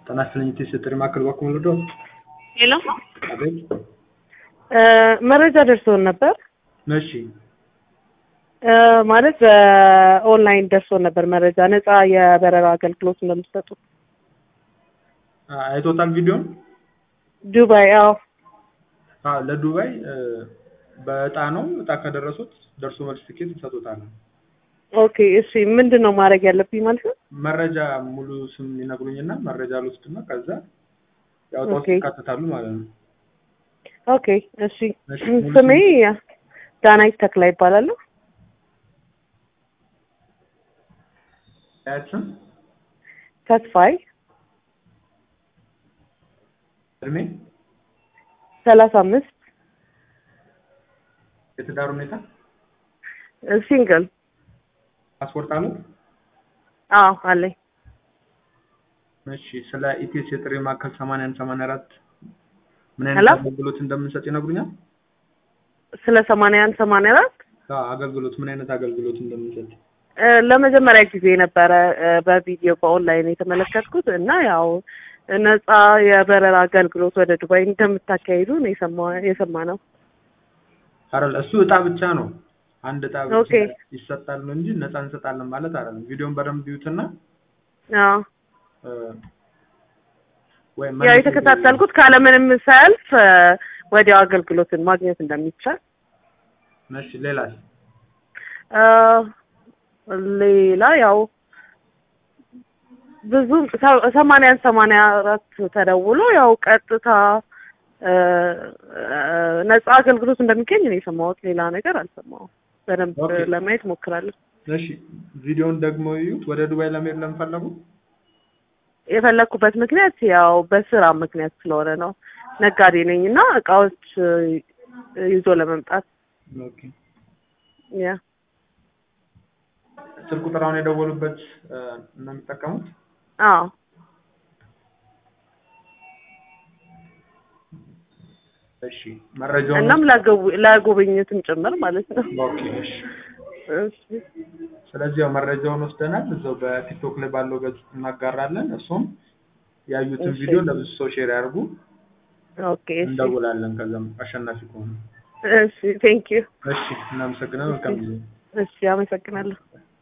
ጤና ይስጥልኝ የትስስር ማዕከል በኩል ልዶ ሄሎ አቤት መረጃ ደርሶን ነበር እሺ እ ማለት በኦንላይን ደርሶን ነበር መረጃ ነፃ የበረራ አገልግሎት እንደምትሰጡ አይቶታል ቪዲዮን ዱባይ አዎ አዎ ለዱባይ እ በእጣ ነው እጣ ከደረሱት ደርሶ መልስ ትኬት ይሰጡታል ኦኬ እሺ ምንድን ነው ማድረግ ያለብኝ ማለት ነው መረጃ ሙሉ ስም ይነግሩኝና መረጃ ልወስድና ከዛ ያው ውስጥ ኦኬ። ይካተታሉ ማለት ነው ኦኬ እሺ እሺ፣ ሙሉ ስሜ ዳናይት ተክላ ይባላለሁ ያት ስም ተስፋይ እድሜ ሰላሳ አምስት የትዳር ሁኔታ ሲንግል ፓስፖርት አሉ አዎ አለኝ እሺ ስለ ኢቲኤስ የጥሪ ማዕከል ሰማንያ አንድ ሰማንያ አራት ምን ሄሎ? አይነት አገልግሎት እንደምንሰጥ ይነግሩኛል ስለ ሰማንያ አንድ ሰማንያ አራት አዎ አገልግሎት ምን አይነት አገልግሎት እንደምንሰጥ እ ለመጀመሪያ ጊዜ ነበረ እ በቪዲዮ በኦንላይን የተመለከትኩት እና ያው ነፃ የበረራ አገልግሎት ወደ ዱባይ እንደምታካሂዱ ነው የሰማ- የሰማነው። አይደል እሱ እጣ ብቻ ነው አንድ እጣ ብቻ ኦኬ። ይሰጣል ነው እንጂ ነፃ እንሰጣለን ማለት አይደለም ቪዲዮን በደንብ ቢዩትና አዎ እ ወይ ያው መልስ የተከታተልኩት ካለምንም ሰልፍ እ ወዲያው አገልግሎትን ማግኘት እንደሚቻል እሺ ሌላስ እ ሌላ ያው ብዙ ሰ- ሰማንያን ሰማንያ አራት ተደውሎ ያው ቀጥታ እ እ ነፃ አገልግሎት እንደሚገኝ ነው የሰማሁት። ሌላ ነገር አልሰማሁም። በደንብ ኦኬ። ለማየት ሞክራለሁ። እሺ ቪዲዮን ደግሞ ይዩት ወደ ዱባይ ለመሄድ ለምፈለጉ የፈለኩበት ምክንያት ያው በስራ ምክንያት ስለሆነ ነው። ነጋዴ ነኝ እና እቃዎች እ ይዞ ለመምጣት ኦኬ ያ ስልክ ቁጥር አሁን የደወሉበት እ ነው የሚጠቀሙት አዎ እሺ መረጃውን እናም ለጉብ- ለጉብኝትም ጭምር ማለት ነው። ኦኬ እሺ እሺ ስለዚህ ያው መረጃውን ወስደናል እዛው በቲክቶክ ላይ ባለው ገጽ እናጋራለን እሱም ያዩትን እሺ። ቪዲዮ ለብዙ ሰው ሼር ያድርጉ ኦኬ እሺ እንደውላለን ከዛም አሸናፊ ከሆኑ እሺ ቴንክ ዩ እሺ እናመሰግናለን መልካም ጊዜ እሺ አመሰግናለሁ።